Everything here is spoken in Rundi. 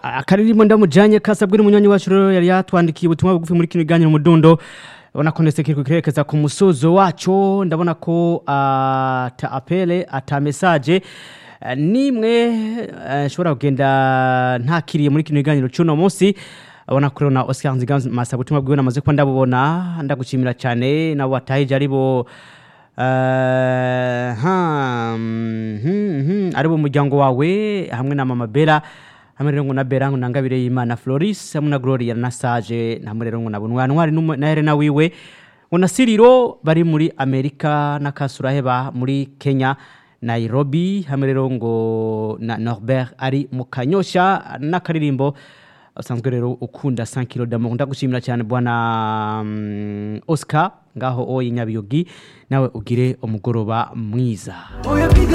akaririmbo ndamujanye kasabwe n'umunywanyi wacu rero yari yatwandikiye ubutumwa bugufi muri kino kiganiro mudundo ubona ko ndetse kiriko kirerekeza ku musozo waco ndabona ko ata apele ata message eh, nimwe eh, nshobora kugenda ntakiriye muri kino kiganiro c'uno munsi abona ko rero na Oscar Nziga masa butumwa bwiwe namaze ko ndabubona ndagushimira cyane nabo watahije aribo Eh, ha, mhm, mhm, ari bo muryango wawe hamwe na mama bera hamwe rero ngo na bera ngo nangabire y'imana floris hamwe na gloria na sage hamwe rero ngo na bunwa ntwari n'umu- na helena wiwe ngo na siriro bari muri amerika na kasuraheba muri kenya nairobi hamwe rero ngo na norbert ari mu kanyosha n'akaririmbo usanzwe rero ukunda 5 kilo d'amour ndagushimira cyane bwana mm, oscar ngaho oyi nyabiyogi nawe ugire umugoroba mwiza